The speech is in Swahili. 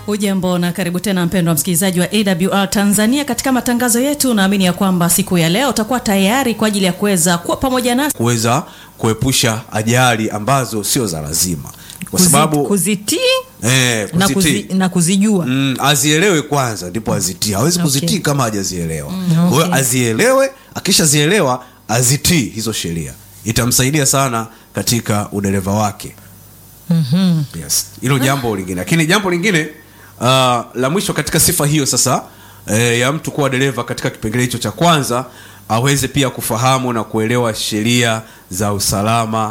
Hujambo na karibu tena mpendwa msikilizaji wa AWR Tanzania katika matangazo yetu. Naamini ya kwamba siku ya leo utakuwa tayari kwa ajili ya kuweza kuwa pamoja nasi kuweza kuepusha ajali ambazo sio za lazima kwa Kuzi- sababu kuzitii eh, na, kuzitii. kuzi, na kuzijua Mm, azielewe kwanza ndipo azitii hawezi Okay. kuzitii kama hajazielewa kwa hiyo okay. azielewe akishazielewa azitii hizo sheria itamsaidia sana katika udereva wake Mhm. yes hilo jambo lingine lakini jambo lingine uh, la mwisho katika sifa hiyo sasa eh, ya mtu kuwa dereva katika kipengele hicho cha kwanza aweze pia kufahamu na kuelewa sheria za usalama